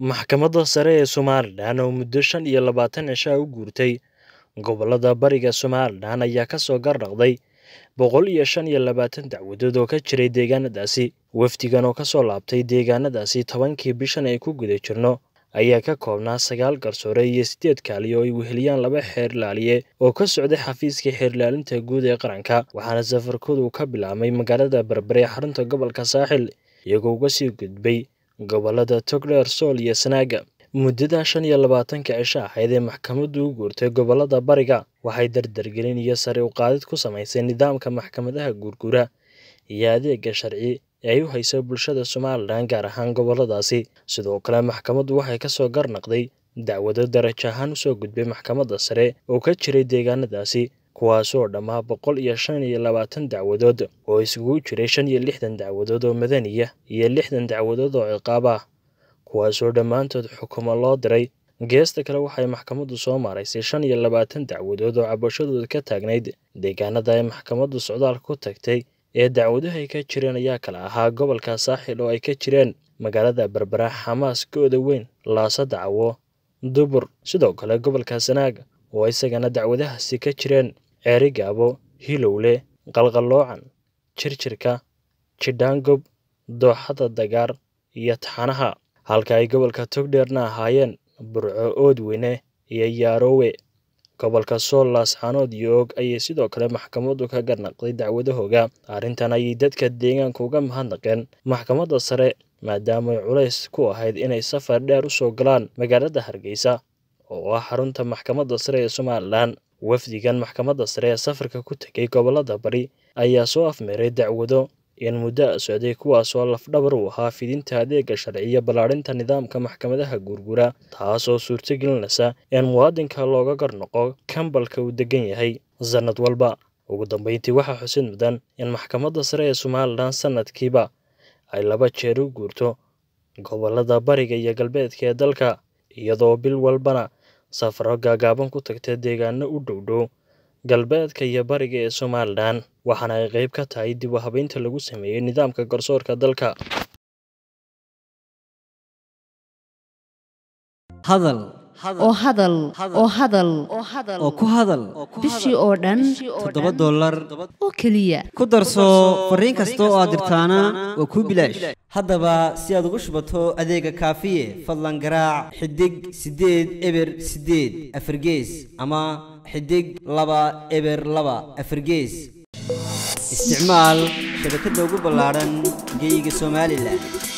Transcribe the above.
Maxkamadda Sare ee Somalilan oo muddo shan iyo labaatan cisho ah u guurtay gobollada bariga Somalilan ayaa ka soo garnaqday boqol iyo shan iyo labaatan dacwadood oo ka jiray deegaanadaasi. Wafdigan oo ka soo laabtay deegaanadaasi tobankii bishan ay ku guda jirno ayaa ka koobnaa sagaal garsoore iyo siddeed kaaliye oo ay weheliyaan laba xeer ilaaliye oo ka socday xafiiska xeer ilaalinta guud ee qaranka waxaana safarkoodu ka bilaabmay magaalada berbere ee xarunta gobolka saaxil iyagoo uga sii gudbay gobollada togdheer sool iyo sanaaga muddada shan iyo labaatanka cisho ahayd ee maxkamaddu u guurtay gobollada bariga waxay dardargelin iyo sare u qaadid ku samaysay nidaamka maxkamadaha guurguura iyo adeega sharci ee ay u hayso bulshada somalilan gaar ahaan gobolladaasi sidoo kale maxkamaddu waxay ka soo garnaqday dacwado darajo ahaan usoo gudbay maxkamadda sare oo ka jiray deegaanadaasi kuwaasoo dhammaa boqol iyo shan iyo labaatan dacwadood oo isugu jiray shan iyo lixdan dacwadood oo madaniya iyo lixdan dacwadood oo ciqaab ah kuwaasoo dhammaantood xukumo loo diray geesta kale waxay maxkamaddu soo maaraysay shan iyo labaatan dacwadood oo cabashadooda ka taagnayd deegaanada ay maxkamaddu socdaalka ku tagtay ee dacwaduhu ay ka jireen ayaa kala ahaa gobolka saaxil oo ay ka jireen magaalada berbera xamaas gooda weyn laasa dacwo dubur sidoo kale gobolka sanaaga oo isagana dacwadahaasi ka jireen ceeri gaabo hilowle qalqalloocan jirjirka jidhaangob dooxada dagaar iyo taxanaha halka ay gobolka togdheerna ahaayeen burco oodweyne iyo yaaroowe gobolka sool laasxaanood iyo og ayay sidoo kale maxkamaddu ka garnaqday dacwadahooga arrintan ayay dadka deegaanka uga mahadnaqeen maxkamadda sare maadaamay culays ku ahayd inay safar dheer u soo galaan magaalada hargeysa oo ah xarunta maxkamadda sare ee somalilan wafdigan maxkamadda sare ee safarka ku tegay gobollada bari ayaa soo afmeeray dacwado in muddo a socday kuwaasoo lafdhabar u ahaa fidinta adeega sharciyo ballaadhinta nidaamka maxkamadaha guurgura taasoo suurtogelinaysa in muwaadinka looga garnoqo kambalka uu degan yahay sannad walba ugu dambeyntii waxaa xusid mudan in maxkamadda sare ee somalilan sannadkiiba ay laba jeer u guurto gobollada bariga iyo galbeedka ee dalka iyadoo bil walbana safaro gaagaaban ku tagta deegaano u dhowdhow galbeedka iyo bariga ee somalilan waxaana ay qayb ka tahay dib u habeynta lagu sameeyey nidaamka garsoorka dalka hadal oo hadal oo hadal oo ku hadal bishii oo dhan toddoba dollar oo keliya ku darso fariin kasta oo aad dirtaana waa kuu bilaash haddaba si aad ugu shubato adeega kaafiye fadlan garaac xidig siddeed eber siddeed afargees ama xidig laba eber laba afargees isticmaal shabakadda ugu ballaadhan geyga somalilan